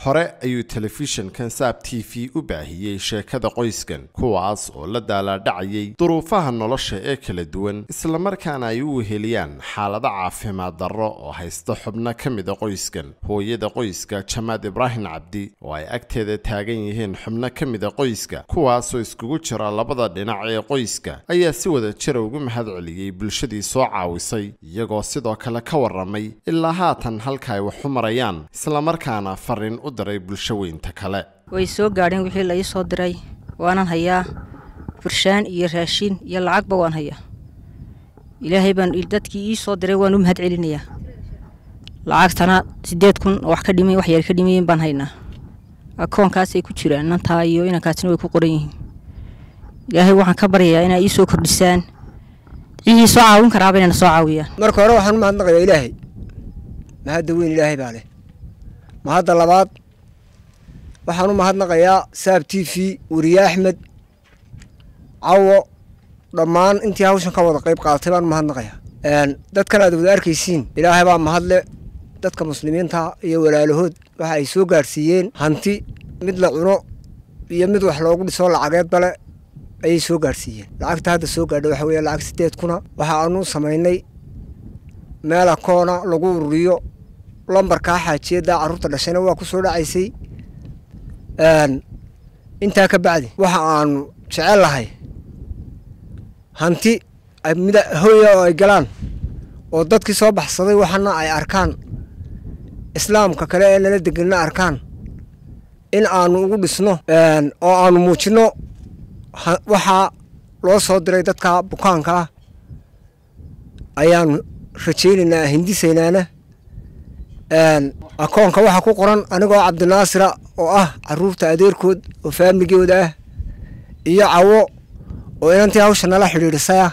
hore ayuu telefishinkan saab t v u baahiyey sheekada qoyskan kuwaas oo la daalaadhacayay duruufaha nolosha ee kala duwan islamarkaana ay u weheliyaan xaalado caafimaad darro oo haysta xubno ka mida qoyskan hooyada qoyska jamaad ibraahim cabdi oo ay agteeda taagan yihiin xubno ka mida qoyska kuwaasoo iskugu jira labada dhinac ee qoyska ayaa si wada jira ugu mahad celiyey bulshadii soo caawisay iyagoo sidoo kale ka waramay ilaa haatan halka ay wax u marayaan islamarkaana fariin u diray bulsho weynta kale way soo gaadheen wixii la ii soo diray waanan hayaa furshaan iyo raashin iyo lacagba waan hayaa ilaahay baan dadkii ii soo diray waan u mahad celinayaa lacagtana siddeed kun oo wax ka dhimay wax yar ka dhimayen baan haynaa akoonkaasay ku jiraan nantaa iyo inankaasina way ku qoran yihiin ilaahay waxaan ka baryayaa inaa ii soo kordhisaan cihii soo caawin karaaba inayna soo caawiyaan marka hore waxaan u mahadnaqayaa ilaahay mahadda weyn ilaahay baa leh mahadda labaad waxaan u mahadnaqayaa saab t v weriye axmed cawo dhammaan intii hawshan ka wada qayb qaadatay baan u mahadnaqayaa dadkan aad wada arkaysiin ilaahay baa mahadle dadka muslimiinta iyo walaalahood waxa ay soo gaadhsiiyeen hanti mid la cuno iyo mid wax loogu dhiso lacageed bale ayay soo gaadhsiiyeen lacagta hadda soo gaadha waxa weeye lacag siddeed kuna waxa aanu samaynay meel akoona lagu ururiyo lambarkaa xaajiyadda carruurta dhashayna waa ku soo dhacaysay intaa ka bacdi waxa aanu jecel lahay hanti mid hoya oo ay galaan oo dadkii soo baxsaday waxana ay arkaan islaamka kale ee nala deganna arkaan in aanu ugu dhisno oo aanu muujinno waxaa loo soo diray dadka bukaanka ah ayaanu rajaynaynaa hindisaynaana akoonka waxaa ku qoran anigoo cabdinaasira oo ah caruurta adeerkood oo faamligooda ah iyo cawo oo inantii hawsha nala xidhiidhisaya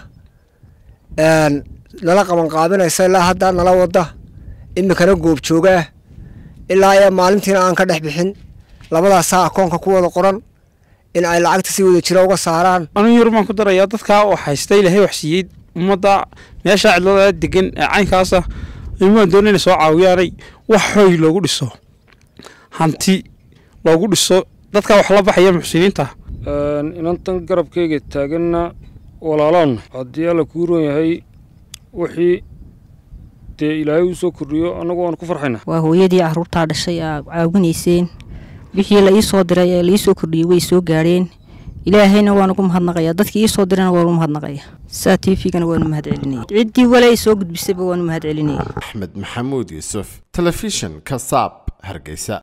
nala qabanqaabinaysa ilaa hadda nala wada imikana goobjoogaah ilaa ee maalintiina aan ka dhex bixin labadaasaa akoonka ku wada qoran in ay lacagta si wada jira uga saaraan anuu yar baan ku darayaa dadkaa oo haysta ilaahay wax siiyey ummadda meeshaa cidlada degan ee caynkaasa imaan doona inay soo caawiyaanay wax hooy loogu dhiso hanti loogu dhiso dadkaa wax la baxaya muxsiniinta inantan garabkayga taaganna walaalaan haddii alla kuu roon yahay wixii dee ilaahay uu soo kordhiyo annagu waan ku farxayna waa hooyadii carruurtaa dhashay aa caawinayseen wixii la ii soo diray ee la ii soo kordhiyey way soo gaadheen ilaahayna waan ugu mahadnaqayaa dadkii ii soo dirayna waan ugu mahadnaqayaa saa t v-gana waanu mahad celinaya ciddii wale ay soo gudbisayba waanu mahad celinaya axmed maxamuud yuusuf telefishin ka saab hargeysa